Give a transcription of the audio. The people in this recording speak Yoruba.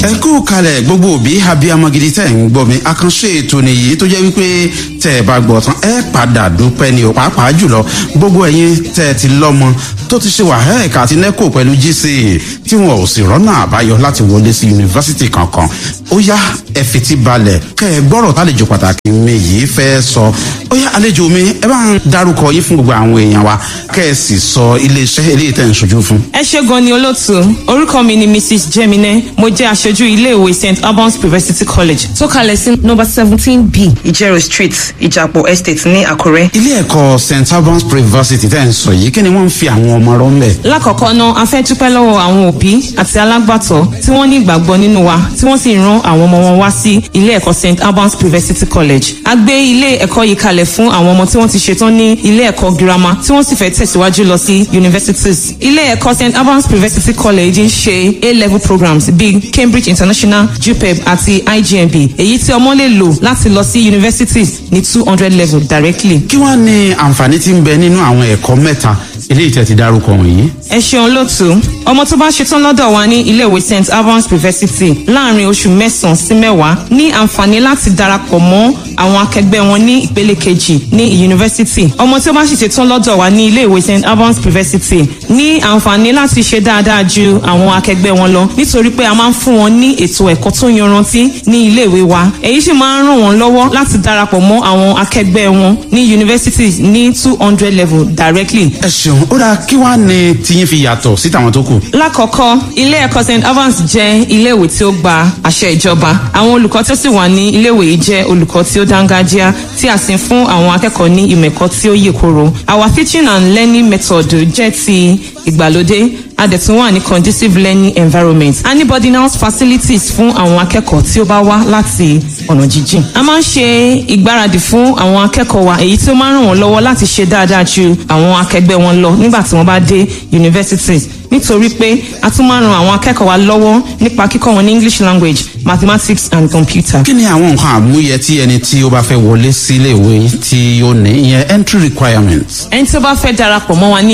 ẹ kú kalẹ̀ gbogbo òbí abiyamọ gidi tẹ̀ ń gbọ́ mi àkànṣe ètò nìyí tó jẹ́ wípé tẹ̀ ẹ bá gbọ́ tán ẹ padà dúpẹ́ ni ò pàápàá jùlọ gbogbo ẹ̀yin tẹ̀ ẹ ti lọ́mọ tó ti ṣe wàhálà ẹ̀ka àti nẹ́kò pẹ̀lú gca tí wọn ò sì rọ́nà àbáyọ láti wọlé sí yunifásitì kankan ó yá ẹ fetí balẹ̀ kẹ́ ẹ gbọ́rọ̀ tálejò pàtàkì mi yìí fẹ́ sọ ó yá àlejò mi ẹ bá ń darúkọ yín fún gbogbo àwọn èèyàn wa kẹ́ ẹ sì sọ iléeṣẹ́ eléyìí tẹ̀ ń ṣojú fún. ẹ ṣe gan ni olóòtú orúkọ mi ni mrs jemine mo jẹ aṣojú iléèwé st albans university college tó kalẹ̀ sí nọmba seventeen b ìjẹrò street ìjàpọ̀ estate ní àkúrẹ́. ilé ẹ̀kọ́ st albans university tẹ̀ ń sọ yìí kí ni wọ́n ń fi àwọn ọmọ rọ́ ńbẹ̀. lákọ̀ọ́kọ́ náà a fẹ́ dúpẹ́ lọ́wọ́ àwọn òbí àti alágbàtọ́ tí wọ́n ní ìgbàgbọ́ nínú wa tí wọ́n sì ran àwọn ọmọ wọn wá sí ilé ẹ̀kọ́ st albans university college. a gbé ilé ẹ̀kọ́ yìí kalẹ̀ fún àwọn ọmọ tí wọ́n ti ṣetán ní ilé ẹ̀kọ́ girama tí wọ́n sì fẹ́ tẹ̀síwájú lọ sí universities. ilé ẹ̀kọ́ st albans university college ń ṣe a-level programs bíi cambridge international jupeb àti igmb èyí tí ọmọ lè lò láti lọ sí universities ní two hundred level directly. kí wàá ní àǹfààní tí ń bẹ nínú àwọn ẹ̀kọ́ mẹ́ta eléyìí tẹ̀ ti dárúkọ wọ̀nyí. ẹ ṣeun lótú ọmọ tó bá ṣetán lọ́dọ̀ wa ní iléèwé st albans university láàrin oṣù mẹ́sàn-án sí mẹ́wàá ní àǹfààní láti darapọ̀ mọ́ àwọn akẹgbẹ́ wọn ní ìpele kejì ní yunifásitì ọmọ tí ó bá sì ṣetán lọ́dọ̀ wa ní iléèwé st albans university ní àǹfààní láti ṣe dáadáa ju àwọn akẹgbẹ́ wọn lọ nítorí pé a máa ń fún wọn ní ètò ẹ̀kọ́ tó yanrantí ní iléèwé wa èyí sì máa ń ràn wọ́n lọ́wọ́ láti darapọ̀ mọ́ àwọn akẹgbẹ́ wọn ní yunifásitì ní two hundred level directly ẹ ṣeun ó dáa kí wàá ní tiyín fi yàtọ̀ sí tàwọn tó kù. lákọ̀ọ́kọ́ ilé ẹ̀kọ́ st evans jẹ́ iléèwé tí ó gba àṣẹ ìjọba àwọn olùkọ́ tó sì wà ní iléèwé yìí jẹ́ olùkọ́ tí ó dángájíá tí a sì ń fún àwọn akẹ́kọ̀ọ́ ní ìmọ̀ ẹ̀kọ́ tí ó yè koro our teaching and learning method jẹ́ ti ìgbàlódé a dẹ̀ tún wà ní conducive learning environment a ní boarding house facilities fún àwọn akẹ́kọ̀ọ́ tí ó bá wá láti ọ̀nà jíjìn. a máa ń ṣe ìgbáradì fún àwọn akẹ́kọ̀ọ́ wa èyí tí ó máa ń ràn wọ́n lọ́wọ́ láti ṣe dáadáa ju àwọn akẹgbẹ́ wọn lọ nígbà tí wọ́n bá dé universities nítorí pé a tún máa ń ran àwọn akẹ́kọ̀ọ́ wa lọ́wọ́ nípa kíkọ́ wọn ní english language mathematics and computer. kí ni àwọn nǹkan àmúyẹ tí ẹni tí ó bá fẹ́ wọlé sí ilé ìwé tí ó ní ìyẹn entry requirements. ẹni tí ó bá fẹ́ darapọ̀ mọ́ wa ní